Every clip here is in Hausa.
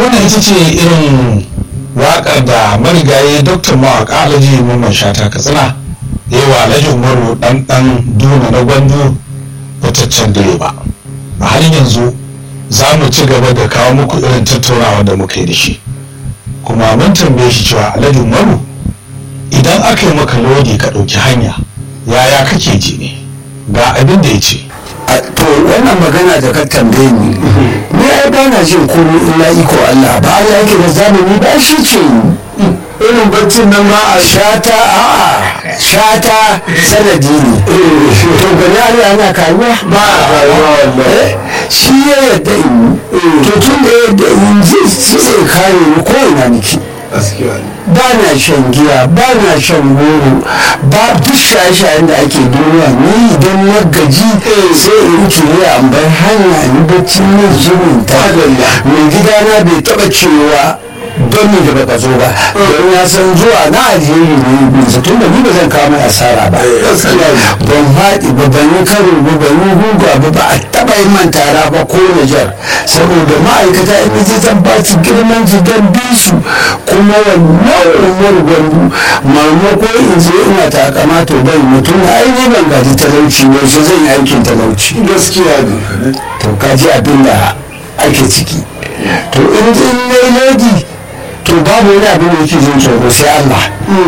wannan ita ce irin waƙar da marigayi dr mawaƙa alhaji mamman shata katsina ya yi wa alhaji umaru ɗan ɗan duna na gwandu fitaccen direba a halin yanzu za mu ci gaba da kawo muku irin tattaunawa da muka yi da shi kuma mun tambaye shi cewa alhaji umaru idan aka yi maka lodi ka ɗauki hanya yaya kake ji ne ga abin da ya ce to wannan magana da ka tambaye ni ni ai ba na jin komai illa iko Allah ba Allah yake da zamani ba shi ce irin baccin nan ma a shata a'a shata sanadi ne to gani Allah yana karuwa ba a karuwa wallahi Eh, shi ya yadda in yi to tun da ya yadda in ji shi zai kare ni ko ina nake gaskiya ne ba na shan giya ba na shan goro ba duk shaye-shayen da ake duniya ni idan na gaji sai in kiriya an bar hanya in bacci ne zumin ta mai gidana bai taba cewa don ni da baka zo ba don ya san zuwa na alheri ne bisa tun da ni ba zan kawo mai asara ba ban faɗi ba ban yi karo ba ban yi guga ba ba a taɓa yi man tara ba ko Nijar saboda ma'aikata in ji zan ba su girman su don bi su kuma wannan umar gwandu maimako in je ina takama to bai mutum na aini ban gaji talauci yaushe zan yi aikin talauci gaskiya ne to kaji abin da ake ciki to in in na lodi to babu wani abin da yake jin tsoro sai Allah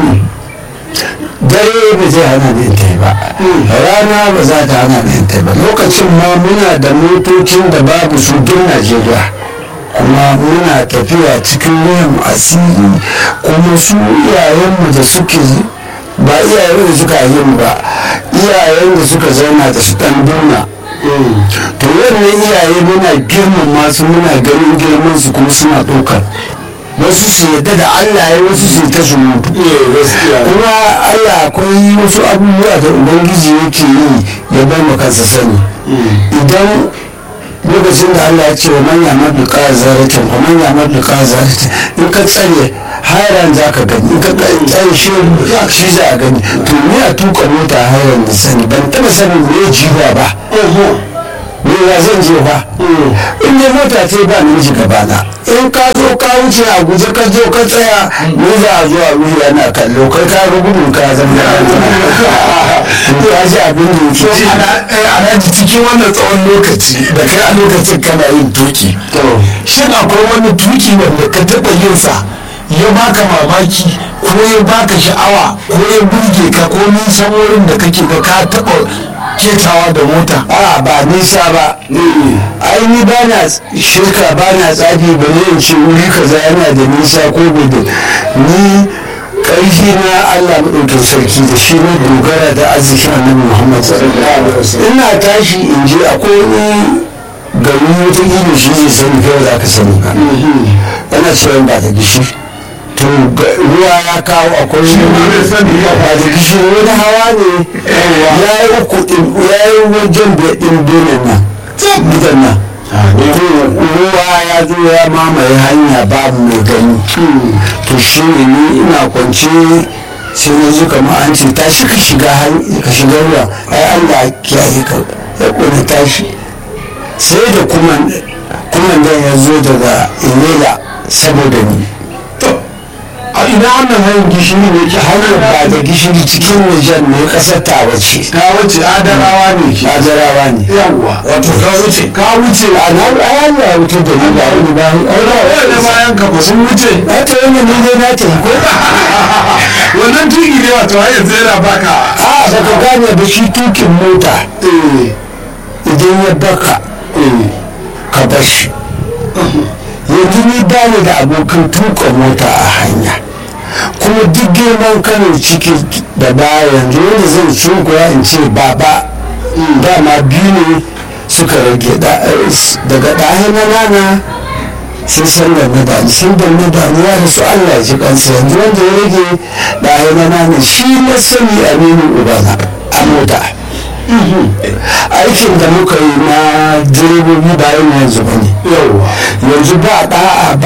dare ba zai hana ni in ba rana ba za ta hana ni in ba lokacin ma muna da motocin da babu su duk Najeriya kuma muna tafiya cikin ruwan asiri kuma su iyayenmu da suke ba iyayen da suka yi mu ba iyayen da suka zauna da su dan duna to wannan iyaye muna girmama su muna ganin girman su kuma suna ɗaukar wasu su yadda da Allah ya wasu su ta su mutu kuma Allah akwai wasu abubuwa da ubangiji yake yi ya bar mu kansa sani idan lokacin da Allah ya ce wa manya maduka zaratin wa manya maduka zaratin in ka tsare hairan za ka gani in ka tsare shi shi za a gani to ni a tuka mota hairan da sani ban taba sanin me jiwa ba me ya zan je ba in dai mota ce ba namiji gabana in ka zo ka wuce a guje ka zo ka tsaya ni za a zo a wuri ana kallo kai ka ga gudun ka zama to ka ji abin da yake alhaji cikin wannan tsawon lokaci da kai a lokacin kana yin tuki shin akwai wani tuki wanda ka taɓa yin sa ya baka mamaki ko ya baka sha'awa ko ya burge ka ko nisan wurin da kake ga ka taɓa ketawa da mota a ba nisa ba ai ni ba na shirka ba na tsafi ba ne in ce wuri kaza yana da nisa ko gudu ni ƙarfi na Allah maɗaukin sarki da shi na dogara da arzikin annabi Muhammad ina tashi in je akwai wani gari wata ido shi ne sani kai za ka sani ba ana cewa ba ta gishi to ruwa ya kawo akwai wani ba da gishiri wani hawa ne ya yi uku ya yi wajen da ɗin benin nan gidan nan ruwa ya zo ya mamaye hanya babu mai gani to shi ne ni ina kwance sai na ji kamar an ce tashi ka shiga ka shiga ruwa ai Allah kiyaye ka ya kone tashi sai da kuma kuma ya zo daga ilela saboda ni a ina wannan hanyar gishiri ne ke hanyar ba da gishiri cikin Nijar ne kasar ta wace ka wuce adarawa ne ke Ajarawa ne yawwa wato ka wuce ka wuce a na ayan ya wuce da ni ba wani ba wanda bayan ka ba sun wuce na ta yi ne dai na ta ko wannan tuki ne wato har yanzu yana baka a ba ka gane ba shi tukin mota idan ya baka ka bar shi yanzu ni ba ni da abokan tuka mota a hanya kuma duk girman kano ciki da baya yanzu wanda zan sunkuya in ce baba dama biyu ne suka rage daga ɗaya na nana sai sallar na dani sallar na dani ya rasu allah ji kansa yanzu wanda ya rage ɗaya na nana shi na sani aminu ubana a mota aikin da muka yi na direbobi bayan yanzu ba ne yanzu ba ɗa'a